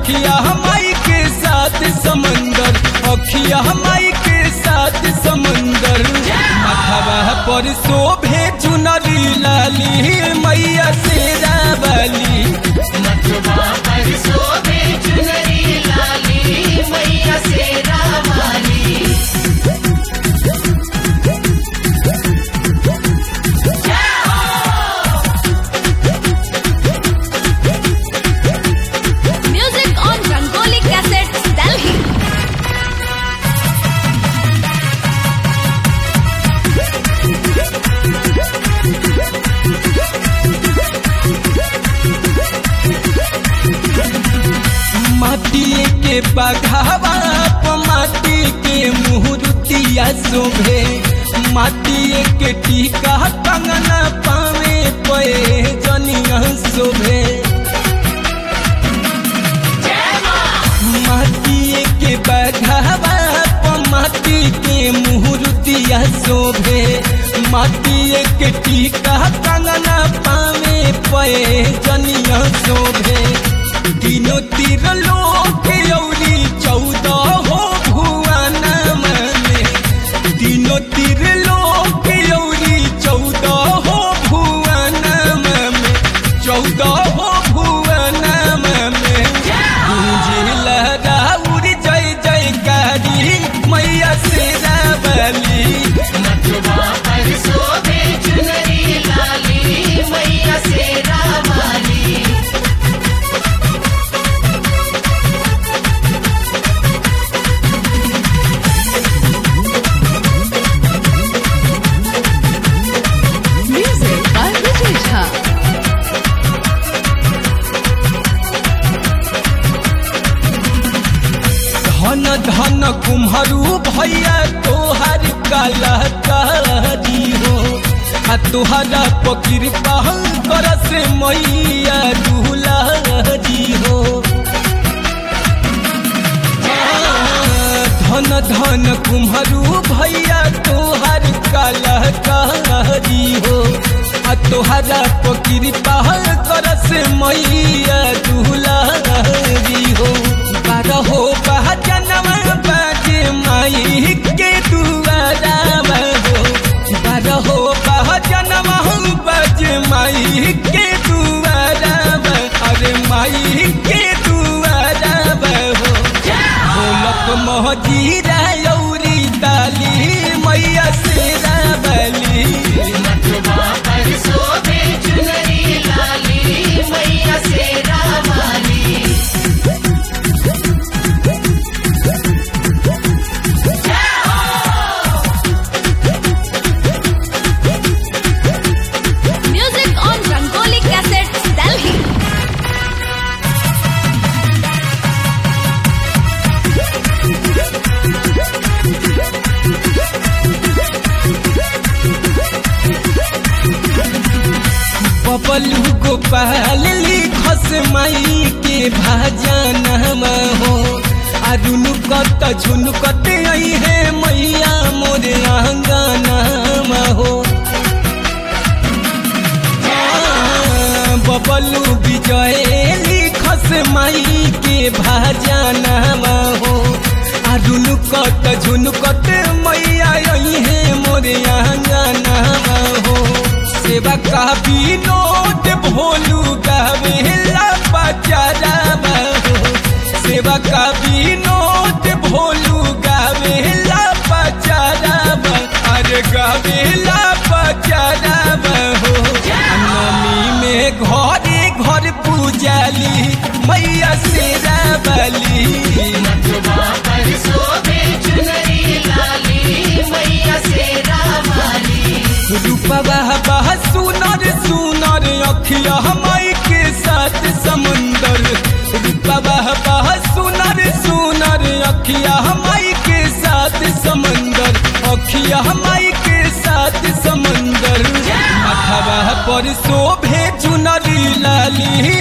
अखिया हमाई के साथ समंदर अखिया हमाई के साथ समंदर माथावा पर शोभे चुनरी लाली मैया शेरा वाली मथुरा पर शोभे चुनरी लाली मैया शेरा वाली Music on Rangoli Cassettes, Delhi. माटी के बघावा प माटी के मुहरुतिया शोभे माटी के टीका कंगना पावे पे जनिया शोभे माटी के बघावा प माटी के मुहरुतिया शोभे माटी के टीका कंगना पावे पे जनिया शोभे तीनों तीर लोक औरी चौदह हो भुवन में तीनों तीर लोक औरी चौदह हो भुवन में चौदह हो भुवन में गूंजिल राउर जय जयकारी मैया शेरा बली मथुरा पर शोभे चुनरी लाली मैया शेरा वाली Music by Vijay Jha. धन धन कुम्हरू भैया तोहर कलकारी हो आ तोहरा पकृपा कर से मैया दुलारी हो धन धन कुम्हरू भैया तोहर कलकारी हो आ तोहरा पकृपा कर से मैया दुलारी हो बारहो बहजनवा बाजे माई के दुआरा हो बारहो बहजनवा बाजे माई के दुआरा अरे माई के दुआरा हो ढोलक महजीरा यौरी ताली मैया शेरा बली मथुरा पर शोभे चुनरी लाली मैया शेरा वाली Music on Rangoli Cassettes, Delhi. Bablu Gopal लिखस माई के भाजन हो अरुण कत झुनकत आई है मैया मोरे आंगन हो बबलू विजय लिखस माई के भाजन हो अरुण कत झुनकत मैया आई है मोरे आंगन हो सेवा का विनोद भोलू गावेला बचारा हो सेवा का विनोद भोलू गावेला बचारा अरे गावेला बचारा हो नमी में घरे घर पूजाली मैया शेरा बली मथुरा पर शोभे चुनरी लाली मैया शेरा वाली रूपवा बह सुनर सुनर अखिया हमाई के साथ समंदर रूपवा बह सुनर सुनर अखिया हमाई के साथ समंदर अखिया हमाई के साथ समंदर माथवा पर शोभे चुनरी लाली